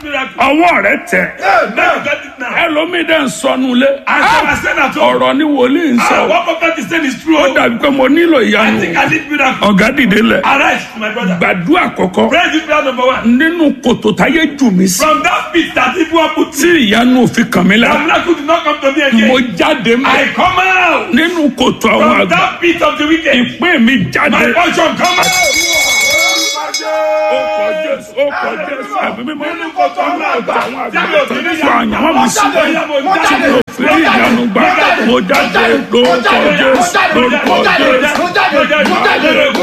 miracle. ọwọ́ rẹ tẹ̀ Now get it now. ẹlòmíì dẹ̀ ń sọnù lé As I was saying at home, ọ̀rọ̀ ni wòlíì ń ah, sọ what prophet is saying is true. ó dàbí pé mo nílò I ìyanu think I need miracle. ọ̀gá dìde lẹ̀ Arise, my brother. gbàdúrà kọ̀kọ́ Pray this prayer number one. nínú kòtò táyé jù mí sí From that pit that people have put tí ìyanu òfin kàn mí the lára miracle did not come to me mo again. jáde mọ́ I come out nínú kòtò àwọn from àgbà that pit of the wicked. ìpín mi jáde My portion come out. ó kọ jésù ó kọ jésù ẹ̀mí mímọ́ nínú kòtò àwọn àgbà àwọn àgbà tó àyànwó mi sí tí mo fi rí ìyanu gbà mo jáde lórúkọ jésù lórúkọ jésù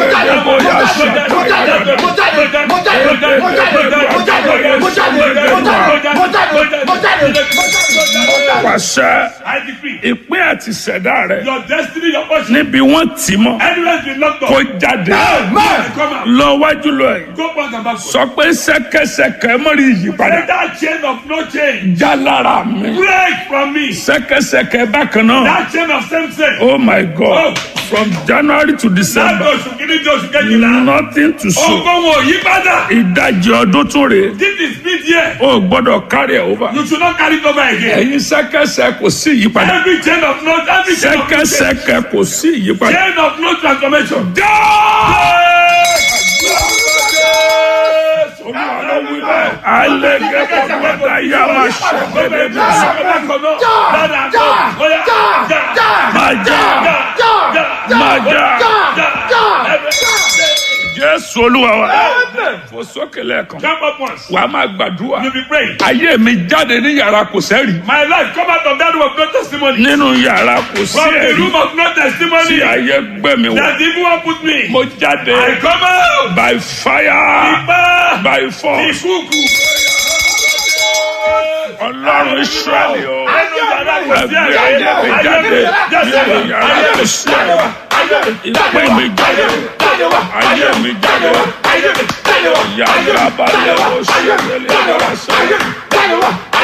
pàṣẹ I decree ìpín àti ṣẹ̀dá rẹ your destiny, your portion, níbi wọ́n tì mọ́ anywhere been locked kó up. jáde Come out. lọ wájú lọ yìí Go back and back. sọ pé ṣẹ̀kẹ̀ṣẹ̀kẹ̀ mọ́rí ìyípadà Let that chain of no change já lára mi break from me. ṣẹ̀kẹ̀ṣẹ̀kẹ̀ bákan náà That chain of same sex. oh my god from january to Láti december oṣù kìíní di oṣù kejìlá. nothing to show Ogun wo yí padà. ìdajì ọdún tún rèé This is mid year. o gbọ́dọ̀ carry over You should not carry it over again. ẹ̀yin ṣẹ̀kẹ̀ṣẹ̀ kò sí ìyípadà Every chain of no, every chain of no change. ṣẹ̀kẹ̀ṣẹ̀kẹ̀ kò sí ìyípadà. Chain of no transformation. Jésù olúwa wa fò sókè lẹ́ẹ̀kan Jump up once. wà á máa gbàdúrà You be praying. ayé mi jáde ní yàrá kò sẹ́rì My life come out of that room of no testimony. nínú yàrá kò sí From the ẹ̀rí room of no tí testimony. ayé gbé mi wọ̀ That the evil one put me. mo jáde I come out. by fire Ipa. by force Ìkúùkù. ọlọ́run israẹli o Ẹnu yàrá kò sí ẹgbẹ́ ẹ̀rí. ayé mi jáde nínú yàrá kò sí ẹ̀rí ìpè mi jáde ayé mi jáde yàrá balẹ̀ o ṣe lélẹ̀ yàrá sọ.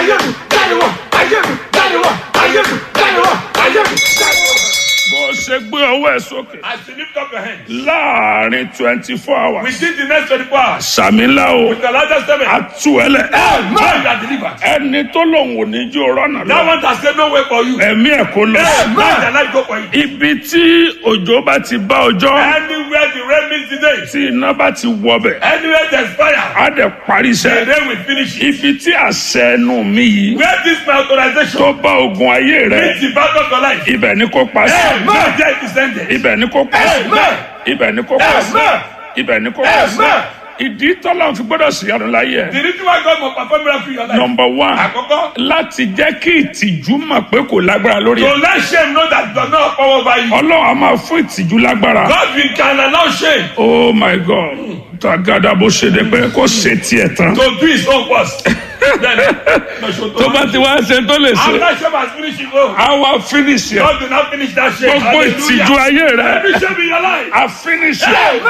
bó ṣe gbé ọwọ́ ẹ̀ sókè As you lift up your hand. láàrin twenty four hours Within the next 24 hours. sàmìlà o With the largest seven. àtú ẹ lẹ Man that delivered. ẹni tó lòun ò ní jó rọ́nà That lọ one has said no way for you. ẹ̀mí ẹ̀ kó lọ Man their life go for you. ibi tí òjò bá ti bá ọjọ́ Anywhere the rain meets the day. tí iná bá ti wọbẹ̀ Anywhere there's fire. á dẹ̀ parí The iṣẹ́ rain will finish it. ibi tí àṣẹ ẹnu mi yìí Where this my authorization tó bá ogun ayé rẹ meets the battle of your life. ibẹ̀ ni kò pa sí Amen. There it is ended. ibẹ̀ ni kò pa sí Amen. ibẹ̀ ni kò pa sí Amen. ibẹ̀ ni kò pa sí Amen. ìdí tọ́lá fi gbọ́dọ̀ sí ọdún láyé ẹ̀ The reason why God must perform miracle in your life. nọmba one Àkọ́kọ́. láti jẹ́ kí ìtìjú mọ̀ pé kò lágbára lórí To ẹ̀ let shame know that does not power over you. ọlọ́run a máa fún ìtìjú lágbára God will can allow shame oh my god tagada bó ṣe dé pé kó ṣe tiẹ̀ tán to do his own worst. Then, tó bá ti wá ṣe tó lè ṣe After shame has finished his own. á wá finish ẹ̀ God will not finish that shame. gbogbo ìtìjú ayé rẹ̀ Every shame in your life. a finish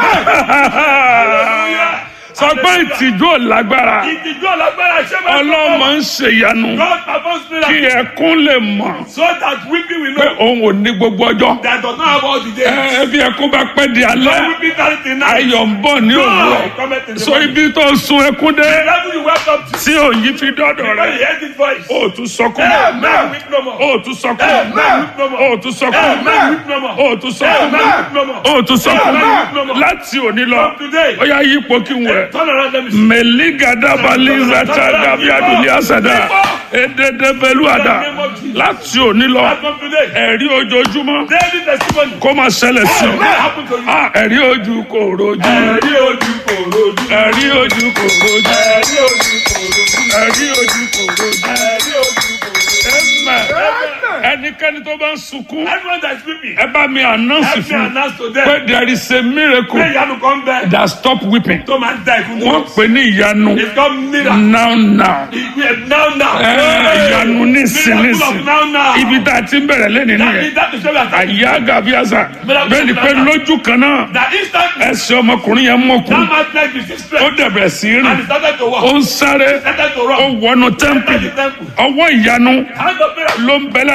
ẹ̀ Hallelujah. sọ pé ìtìjú ò lágbára Ìtìjú alágbára ṣé máa ọlọ́mọ ń ṣèyanu God performs kí miracle ẹkún lè mọ̀ so that weeping will pé know òun ò ní gbogbo ọjọ́ that does not have all the ẹ days. ẹ bí ẹkún bá pẹ́ di No alẹ́ weeping carry the night. ayọ̀ ń bọ̀ ní òwúrọ̀ God comment in the so morning. ibi tó sun ẹkún dé The level you welcome to. tí òyìn fi dọ́dọ̀ When rẹ̀ you hear this voice. ó tún sọkún Amen. Weep no more. ó tún sọkún Amen. Weep no more. ó tún sọkún Amen. Weep no more. ó tún sọkún Amen. Weep no more. ó tún sọkún Amen. láti òní lọ From today. ó yá yípo kí n wẹ̀. Turn around let me see. mẹ̀lígàdàbàlízàtà dàbíàdùnní àsàdà èdèdèbẹ̀lúàdà láti òní lọ As from today. ẹ̀rí ojoojúmọ́ Daily testimony. kó máa ṣẹlẹ̀ sí Amen. ọ. Happen to you. Ah, ẹ̀rí ojú kò rojú Ẹ̀rí ojú kò rojú. ẹ̀rí ojú kò rojú Ẹ̀rí ojú kò rojú. ẹ̀rí ojú kò rojú. Ẹ̀rí ojú kò rojú. Amen. ẹnikẹ́ni tó bá ń sunkún Everyone that is weeping. ẹ bá mi announce Help me fún announce to pé them. there is a miracle Pé ìyanu kan bẹ. that stop weeping Tó máa ń da ìkún wọ́n dúró. pè ní ìyanu It's called miracle. now now Ìgbé now now. Ẹ, ìyanu nísìn Miracle nísìn of now now. ibi tá a ti ń bẹ̀rẹ̀ lẹ́nu That nìyẹn is that is what I àyà gàbíàsà bẹ́ẹ̀ ni pé lójú kan náà That instantly ẹsẹ̀ ọmọkùnrin yẹn mọ̀kù that man's leg is ó straight dẹ̀bẹ̀ sí í and rìn he started to walk. ó ń sáré Started to ó run. wọnú Entered tẹ́ḿpìlì the temple. ọwọ́ ìyanu Hand of miracle. ló ń bẹ lára mi lọ́wọ́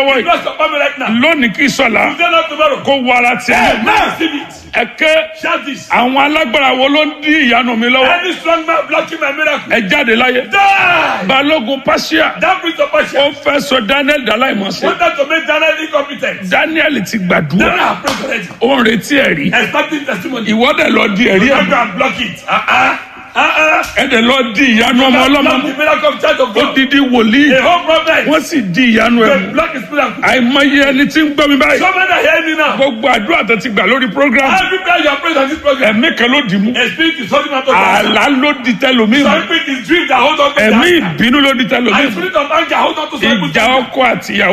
lọ́wọ́ yìí Bless your family right now. lónìí kí sọ̀la Today not tomorrow. kó wọ ara tiẹ̀ Hey, man, receive it. ẹ̀kẹ́ Shout this. àwọn alágbára wo ló ń dí ìyanu mi lọ́wọ́ Any strong man blocking my miracle. ẹ jáde láyé Die. balógun pàṣẹ That brings of ó passion. fẹ́ sọ daniel dàláìmọ̀sẹ̀ Wanted to make Daniel incompetent. daniel ti Daniel gbàdúrà have prayed already. ó ń retí ẹ̀rí Expecting testimony. ìwọ́dẹ̀ lọ di ẹ̀rí You ẹ̀ can block it. Uh-uh. Uh-uh. ẹ̀dẹ̀ lọ di ìyanu ọmọ ọlọ́mọ Block the miracle of Church of ó God. didi wòlíì A whole prophet. wọ́n sì di ìyanu ẹ̀ They mú block his miracle. àìmọye ẹni tí ń gbọ́ mi báyìí So many are hearing me now. gbogbo àdúrà tó ti gbà lórí program Every prayer you are praying on this program. ẹ̀mí kan ló dì mú A spirit is holding on to that. àlá ló di tẹlòmíì mú Some spirit is dream that hold on to ẹ̀mí that. ìbínú ló di tẹlòmíì And mú spirit of anger hold on to some ìjà people. ọkọ àtìyàwó